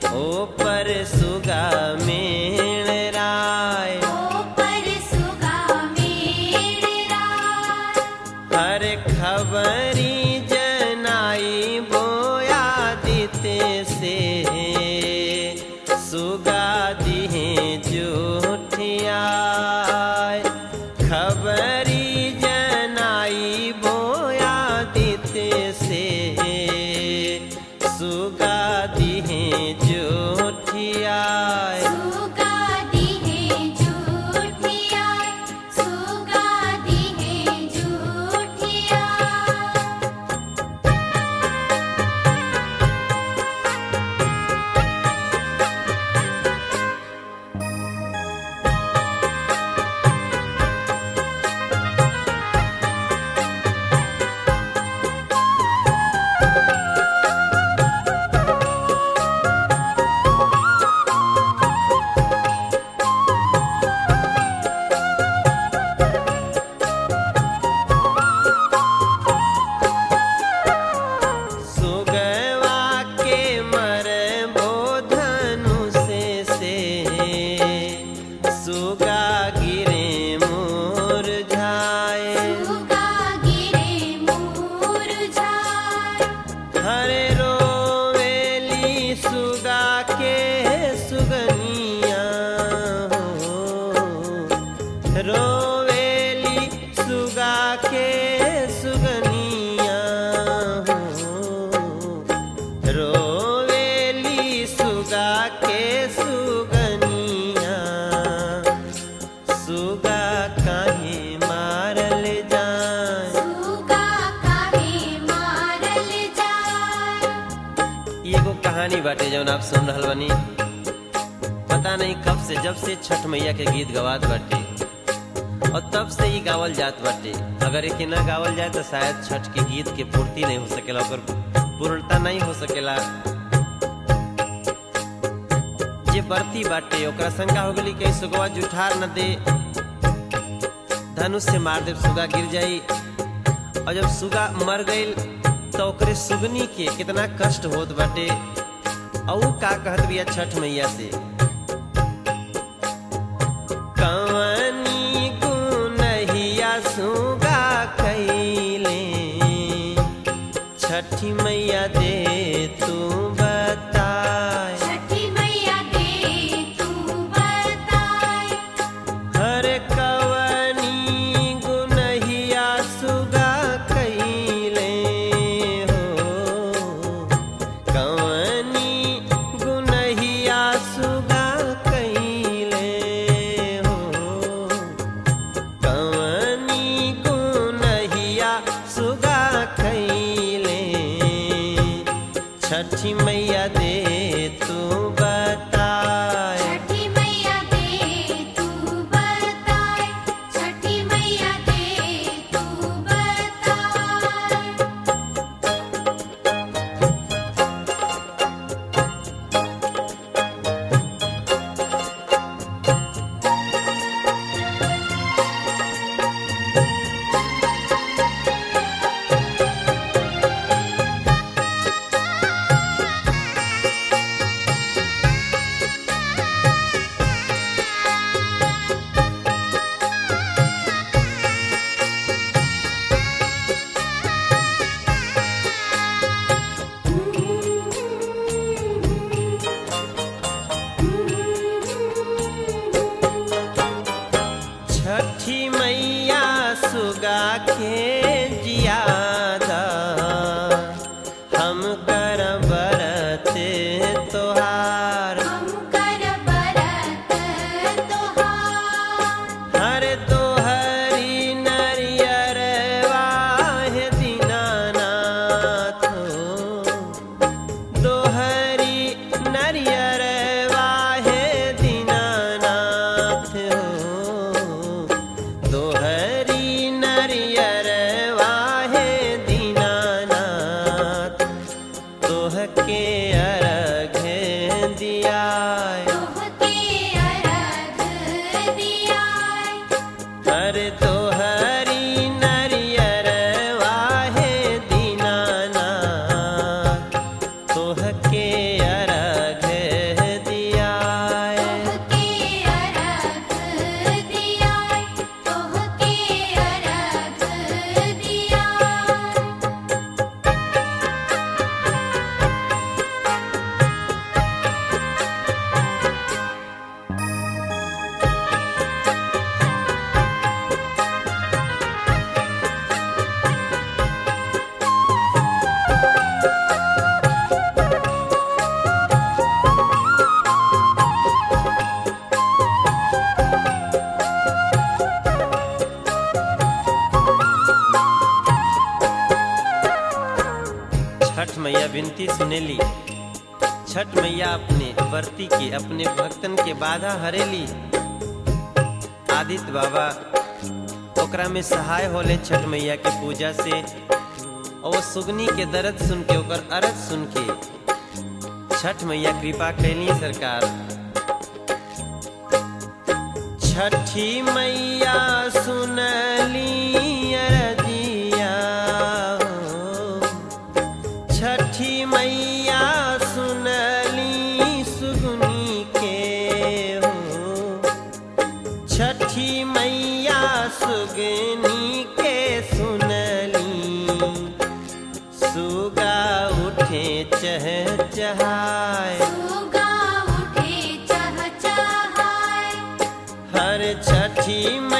ओ पर सुगा मेण राय ओ पर सुगा मेरा हर खबरी जनाई बोया दिते से सुगा दिहे जोठिया खबरी जनाई बोया दिते से सुगा दिहे जोठिया सुगा दिहे झूठिया सुगा दिहे झूठिया सुगवा के मर बोधनु से से सुगा गिरे मोर झाए सुगा गिरे मुरझाए हरे रोवेली सुगा के सुगनिया हो रोवेली सुगा के सुगनिया हो रोवेली सुगा के सुगनिया सुगा काहे मारल जाए सुगा काहे मारल जाए ई एगो कहानी बाटे जौन आप सुन रहल बानी पता नहीं कब से जब से छठ मैया के गीत गवात बाटे और तब से ही गावल जात बाटे अगर एके ना गावल जाए तो शायद छठ के गीत के पूर्ति नहीं हो सकेला ओकर पूर्णता नहीं हो सकेला जे बरती बाटे ओकरा शंका हो गई कहीं सुगवा जुठार न दे धनुष से मार दे सुगा गिर जाई और जब सुगा मर गईल तो ओकरे सुगनी के कितना कष्ट होत बाटे और ऊ का कहत बिया छठ मैया से कवनी गुनहिया सुगा कैले छठी मैया दे तू बताए छठी मैया दे तू बताए हर कवनी गुनहिया सुगा कैले हो कवनी गुनहिया सुगा कैले हो कवनी गुनहिया सुगा कैले छठी मैया दे तू बताए छठी मैया दे तू बताए छठी मैया दे तू बताए छठी मैया सुगा के जियादा हम कर बरत तोहार हम कर बरत तोहार हर दोहरी नरियर वाहे दीनानाथ हो दोहरी नरियर वाहे दीनानाथ हो दोहरी नरियर वाहे दीनानाथ तोह के अर्घ दियाय तोहके अर्घ दियाए हर तोहरी नरियर वाहे दीनानाथ तोह के अर्घ विनती सुनेली छठ मैया अपने वर्ती के अपने भक्तन के बाधा हरेली आदित्य बाबा ओकरा में सहाय होले छठ मैया के पूजा से और वो सुगनी के दर्द सुन के ओकर अरज सुन के छठ मैया कृपा कैली सरकार छठी मैया सुनली अरजिया हो। छठी मैया सुनली सुगनी के हो छठी मैया सुगनी के सुनली सुगा उठे चह चहाय सुगा उठे चहचहाय हर छठी